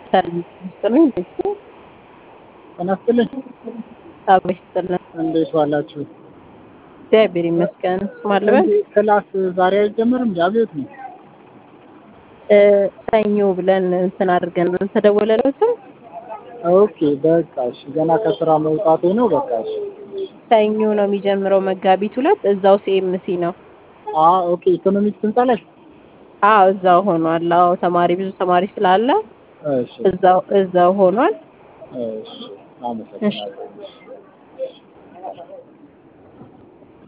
ሰላም ይስጥልኝ። ጤና ይስጥልኝ። አብሮ ይስጥልን። እንዴት ዋላችሁ? እግዚአብሔር ይመስገን። ማን ልበል? ክላስ ዛሬ አይጀምርም? እንዲ አብዮት ነው። እ፣ ሰኞ ብለን እንትን አድርገን ተደወለለትም ኦኬ በቃ እሺ። ገና ከስራ መውጣቴ ነው። በቃ እሺ። ሰኞ ነው የሚጀምረው መጋቢት ሁለት እዛው ሲኤምሲ ነው። አ ኦኬ ኢኮኖሚክስ ህንጻ ላይ አዎ እዛው ሆኗል። አዎ ተማሪ ብዙ ተማሪ ስላለ እሺ እዛው እዛው ሆኗል። እሺ። አመሰግናለሁ።